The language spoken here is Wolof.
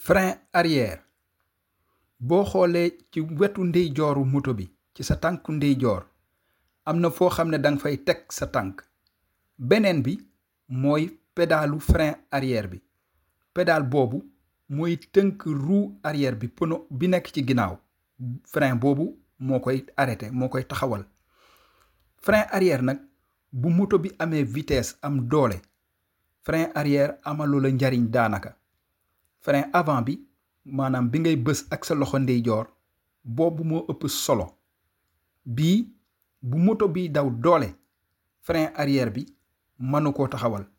frein arrière boo xoolee ci wetu ndeyjooru moto bi ci sa tànku ndeyjoor am na foo xam ne danga fay teg sa tànk beneen bi mooy pédalu frein arrière bi pédale boobu mooy tënk roue arrière bi pono bi nekk ci ginnaaw frein boobu moo koy arrêté moo koy taxawal frein arrière nag bu moto bi amee vitesse am doole frein arrière amalu la njariñ daanaka frein avant bi maanaam bi ngay bës ak sa loxo ndeyjoor boobu moo ëpp solo bii bu moto bi daw doole frein arrière bi mënu koo taxawal